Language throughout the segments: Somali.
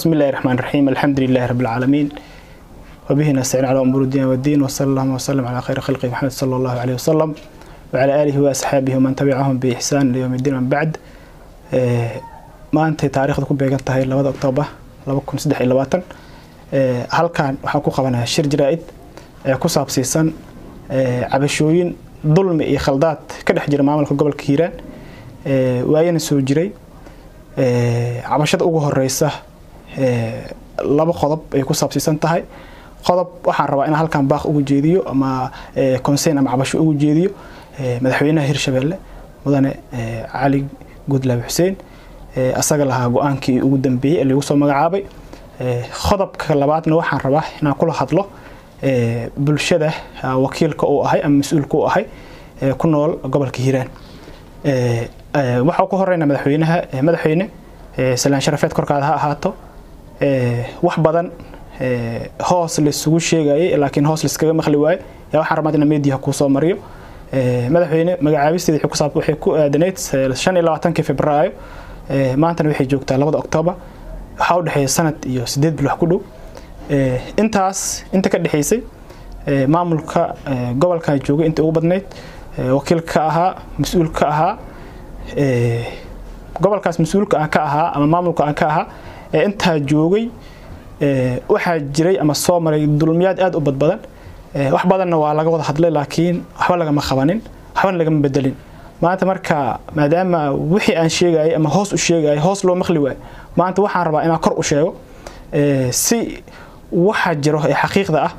بسم الله الرحمن الرحيم الحمد لله رب العالمين وبه نستعين على أمور الدين والدين وصلى الله وسلم على خير خلقه محمد صلى الله عليه وسلم وعلى آله وأصحابه ومن تبعهم بإحسان ليوم الدين من بعد ما أنت تاريخ ku beegan tahay 2 Oktoobar 2023 ee halkan waxa ku qabanayaa shir jiraa'id ee ku saabsiisan ee cabashooyin dulmi iyo khaldaad ka dhex jira maamulka gobolka Hiiraan ee waayana soo jiray ee cabashada ugu horeysa ee laba qodob ay ku saabsiisan tahay qodob waxaan rabaa in halkan baaq ugu jeediyo ama concern ama cabasho ugu jeediyo madaxweynaha Hirshabelle mudane Cali Gudlaabe Xuseen asaga lahaa go-aankii ugu dambeeyey ee lagu soo magacaabay qodobka labaadna waxaan rabaa inaan kula hadlo bulshada wakiilka uu ahay ama mas-uulka uu ahay ku nool gobolka hiiraan waxaa ku horeynaa madaxweynaha madaxweyne salaan sharafeed korkaada ha ahaato wax badan hoos laisugu sheegayay laakiin hoos laiskaga maqli waaye yaa waxaan rabaa inaan meediyaha kuu soo mariyo madaxweyne magacaabisteeda waxay ku aadanayd shan iyo labaatankii februaayo maantana waxay joogtaa labada oktoobar waxaa u dhexeeya sanad iyo sideed bil wax ku dhow intaas inta ka dhexaysay maamulka gobolkan joogay inta ugu badnayd wakiilka ahaa mas-uulka ahaa gobolkaas mas-uulka aan ka ahaa ama maamulka aan ka ahaa ee intaa joogay waxaa jiray ama soo maray dulmiyaad aada u badbadan wax badanna waa laga wada hadlay laakiin waxba lagama qabanin waxbana lagama bedelin maanta marka maadaama wixii aan sheegayay ama hoos u sheegayay hoos loo maqli waayo maanta waxaan rabaa inaan kor u sheego si waxa jiro ee xaqiiqda ah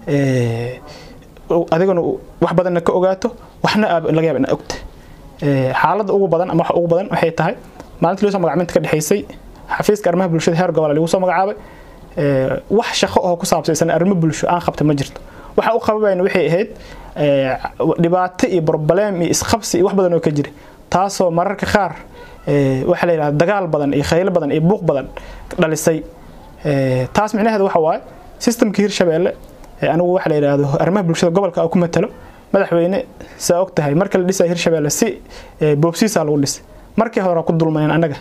adiguna wax badanna ka ogaato waxna laga yaaba inaa ogta xaaladda ugu badan ama waxa ugu badan waxay tahay maalintii loo soo magacminta ka dhexaysay xafiiska arrimaha bulshada heer gobol lagu soo magacaabay wax shaqo oo ku saabsaysan arrimo bulsho aan qabta ma jirto waxa u qababayna waxay ahayd dhibaato iyo broblem iyo isqabsi iyo wax badan oo ka jira taasoo mararka qaar waxa la yidhahda dagaal badan iyo khaylo badan iyo buuq badan dhalisay taas micnaheedu waxa waaye systemka hirshabeelle anigu waxa la yidhaahdo arrimaha bulshada gobolka ku matalo madaxweyne saa og tahay marka la dhisay hirshabeelle si boobsiisaa lagu dhisay markii hore ku dulmaneen annaga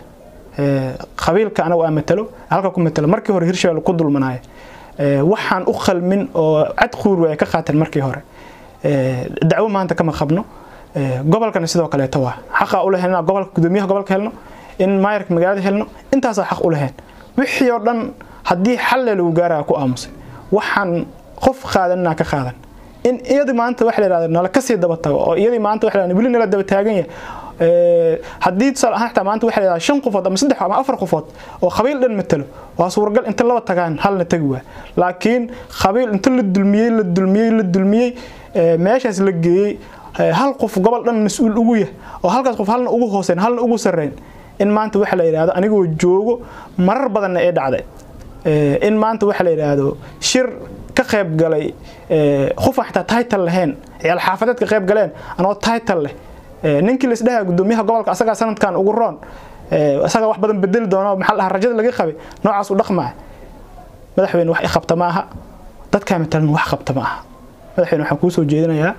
qabiilka anagu aan matalo halka ku matalo markii hore hirshabeelle ku dulmanaayo waxaan u qalmin oo cad quur way ka qaateen markii hore dacwo maanta kama qabno gobolkana sidoo kaleeto waa xaqa u lahayn gobolka gudoomiyaha gobolka helno in maayarka magaalada helno intaasaa xaq u lahayn wixii oo dhan haddii xalle lagu gaaraya ku aamusay waxaan qof qaadanina ka qaadan in iyadii maanta waxa la yidhahda nala kasii daba tago oo iyadii maanta waxa la yidhahda weli nala daba taagan yahay haddii tusaale ahaan xitaa maanta waxa la yidhahda shan qofood ama saddex ama afar qofood oo qabiil dhan matalo waa suuragal inta laba tagaan halna tagi waa laakiin qabiil inta la dulmiyey la dulmiyey la dulmiyey meeshaas la geeyey hal qof gobol dhan mas-uul ugu yah oo halkaas qof halna ugu hooseyn halna ugu sarreyn in maanta waxa la yidhahdo anigoo joogo marar badanna ee dhacday in maanta waxa la yidhaahdo shir ka qayb galay qofaan xitaa title lahayn ciyaal xaafadeed ka qayb galeen anoo title leh ninkii la isdhahaa gudoomiyaha gobolka asagaa sanadkan ugu roon asagaa wax badan bedeli doona maxaa dhahaa rajada laga qabay noocaas u dhaqmaa madaxweyne wax i qabta ma aha dadkaa matalan wax qabta ma aha madaxweyne waxaan kuu soo jeedinayaa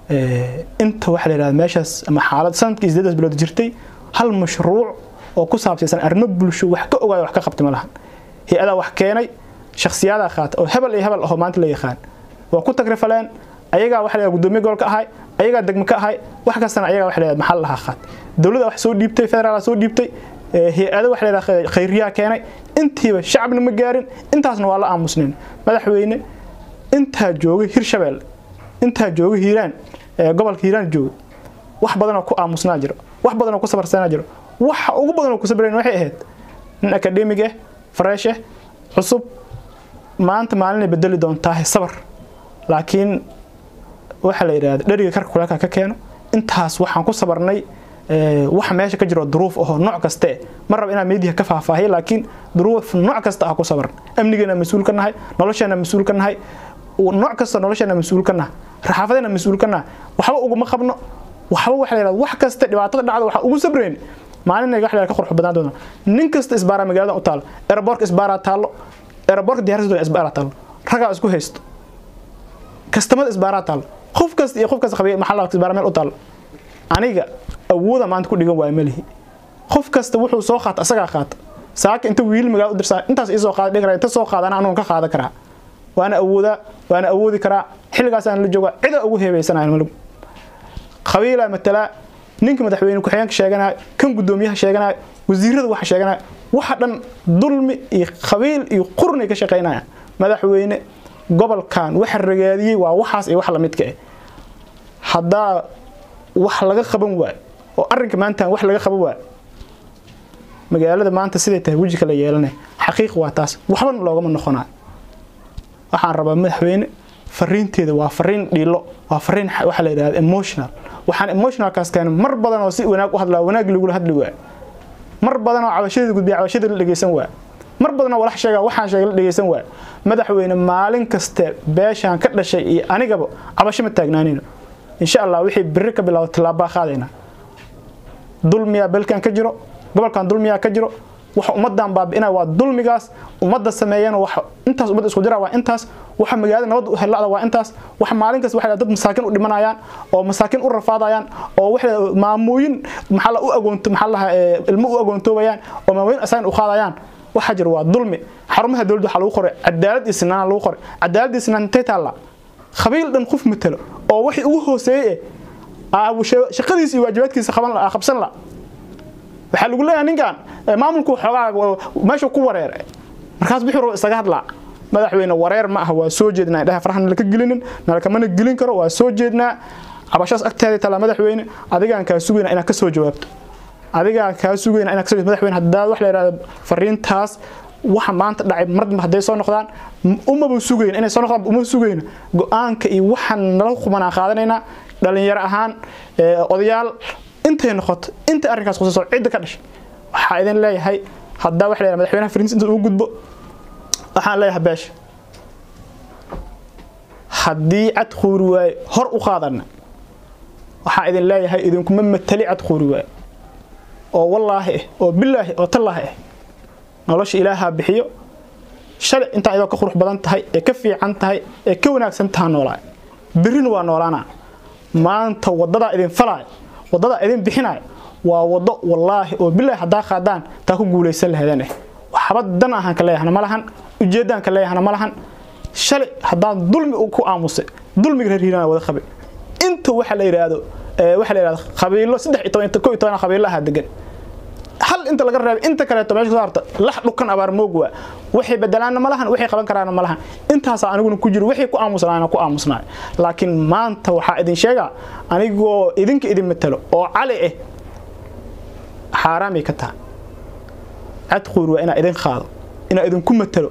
inta waxa la yidhahda meeshaas ama xaalad sanadkii sideedaas bilood jirtay hal mashruuc oo ku saabsaysan arrimo bulsho wax ka ogaayo wax ka qabtay ma lahan hay-adaa wax keenay shakhsiyadaa qaata oo hebel iyo hebel ahoo maanta la yaqaan waa ku tagrifaleen ayagaa waxa la gudoomiye gobolka ahay ayagaa degmo ka ahay wax kastana ayagaa waxa la maxal lahaa qaat dowladda wax soo dhiibtay federaal soo dhiibtay hay-ado waxa la khayriyaa keenay intiiba shacabna ma gaarin intaasna waa la aamusnayn madaxweyne intaa joogay hirshabelle intaa joogay hiiraan gobolka hiiraan joogay wax badanoo ku aamusnaa jiro wax badanoo ku sabarsanaa jiro waxa ugu badanoo ku sabrayn waxay ahayd nin akademig ah fresh ah cusub maanta maalinay bedeli doontaa sabar laakiin waxa la yidhahda dheriga karka kulaalka ka keeno intaas waxaan ku sabarnay waxa meesha ka jiro duruuf ahoo nooc kaste ma raba inaan meediyaha ka faahfaahiyo laakiin duruuf nooc kasta ah ku sabarn amnigeena mas-uul ka nahay nolosheena mas-uul ka nahay nooc kasta nolosheena mas-uul ka nahay raxaafadeena mas-uul ka nahay waxba uguma qabno waxba waxa la yidhahda wax kasta dhibaatada dhacda waxa ugu sabrayn maalin wax la ka qurux badnaan doona nin kasta isbaaraa magaalada u taalo aeroboortka isbaaraa taallo aeroboortka diyaarsadooda isbaaraa taallo ragaa isku haysto kastamada isbaaraa taallo qof kasta iyo qof kasta qabiil maxalla isbaara meel u taallo aniga awooda maanta ku dhigan waaya malihi qof kasta wuxuu soo qaata asagaa qaata saaka inta wiil magaalo u dirsan intaas ii soo qaada dhigra inta soo qaadana anugu ka qaadan karaa waana awoodaa waana awoodi karaa xilligaasaan la joogaa cida ugu heebaysanayo malug qabiilaa matalaa ninka madaxweyne ku-xigeenka sheeganaya kan guddoomiyaha sheeganaya wasiirada waxa sheeganaya waxa dhan dulmi iyo qabiil iyo qurnay ka shaqaynaya madaxweyne gobolkan waxa ragaadiyey waa waxaas iyo wax lamidka ah haddaa wax laga qaban waayo oo arrinka maanta wax laga qaban waayo magaalada maanta siday tahay weji kala yeelanay xaqiiq waa taas waxbana loogama noqonayo waxaan rabaa madaxweyne fariinteeda waa fariin dhiilo waa fariin waxa la yidhahda emotional waxaan emotionalkaas keenay mar badan oo si wanaag u hadlaa wanaag lagula hadli waayo mar badan oo cabashadeeda gudbiya cabashada la dhegeysan waayo mar badan oo walax sheega waxaan sheegay la dhegeysan waayo madaxweyne maalin kaste beeshaan ka dhashay iyo anigaba cabasho ma taagnaanino insha allah wixii biri ka bilaabo tillaabaa qaadayna dulmiyaa belkan ka jiro gobolkan dulmiyaa ka jiro waxa ummadan baabi'inaya waa dulmigaas ummadda sameeyana waxa intaas ummadda isku jira waa intaas waxa magaalada nabad u helada waa intaas waxa maalin kasta waxa dad masaakin u dhimanayaan oo masaakin u rafaadayaan oo waxa maamooyin maxaa la u agoonto maxaa la ilmo u agoontoobayaan oo maamooyin asayn u qaadayaan waxa jira waa dulmi xarumaha dowladda waxa lagu qoray cadaalad iyo sinaan lagu qoray cadaalad iyo sinaan intay taalla qabiil dhan qof matalo oo wixii ugu hooseeyay shaqadiisa iyo waajibaadkiisa qaban la qabsan la waxaa lagu leeyahay ninkan maamulku xoogaa meesha ku wareeray markaas bixiro isaga hadlaa madaxweyne wareer ma aha waa soo jeednaa indhaha farahan laka gelinin nalakamana gelin karo waa soo jeednaa cabashaas agteeda tala madaxweyne adigaan kaa sugayna inaad ka soo jawaabto adigaan kaa sugayna inaad ka soo madaxweyne haddaa wax la yidhahdo fariintaas waxa maanta dhacay marba hadday soo noqdaan umaba sugayna inay soo noqdaan uma sugayna go-aanka iyo waxaan nala qumanaa qaadanaynaa dhalinyaro ahaan odayaal intay noqoto inta arrinkaas khusayso cidda ka dhashay waxaa idin leeyahay haddaa wax leeyahay madaxweynaha fariintiisa inta uu gudbo waxaan leeyahay beesha haddii cad quuri waaye hor u qaadana waxaa idin leeyahay idinkuma matali cad quuri waaye oo wallaahi ah oo bilaahi oo tallaahi ah nolosha ilaahaa bixiyo shalay intaa idoo ka qurux badan tahay ee ka fiican tahay ee ka wanaagsan taha noolaa berrina waa noolaanaa maanta waddadaa idin falaayo waddadaa idin bixinayo waa waddo wallaahi oo bilaahi haddaa qaadaan taa ku guulaysan lahaydeen eh waxba dan ahaan ka leeyahana ma lahan ujeeddaan ka leeyahana ma lahan shalay haddaan dulmi ku aamusay dulmiga reer hiirana wada qabay inta waxa la yidhaahdo waxa la yidhahdo qabiilo saddex iyo toban kow iyo toban qabiilaha degan hal inta laga reebay inta kaleeto meesha soo harta lax dhukan abaar moog waa waxay bedelaana ma lahan waxay qaban karaana ma lahan intaasaa aniguna ku jiro wixii ku aamusnaana ku aamusnaay laakiin maanta waxaa idin sheegaa anigoo idinka idin matalo oo cali ah xaaraamay ka tahay cad quur waa inaa idin qaado inaa idinku matalo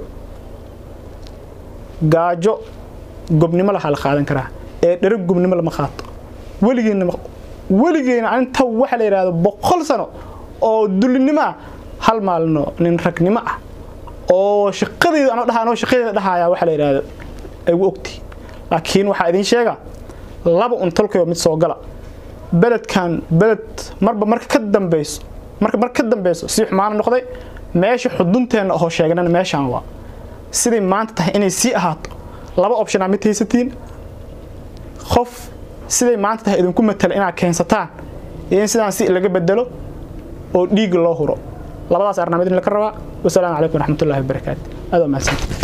gaajo gobnimo lahaa la qaadan karaa ee dharo gobnimo lama qaato weligeena weligeena inta waxa la yidhahdo boqol sano oo dulinimo ah hal maalino nin ragnimo ah oo shaqadeeda anoo dhaha anoo shaqadeeda dhahaya waxa la yidhahdo ay u ogtihi laakiin waxaa idin sheega laba un tolkayo mid soo gala beledkan beled marba marka ka dambeyso marka marka ka dambeyso si xumaana noqday meesha xudunteenna oo sheegnana meeshaan waa siday maanta tahay inay sii ahaato laba optionaa mid haysatiin qof siday maanta tahay idinku matala inaad keensataan iyo in sidaan si laga bedelo oo dhiig loo huro labadaas arnaa mid in laka rabaa wasalaamu calaykum waraxmatullahi wabarakaatu aad waa mahadsantii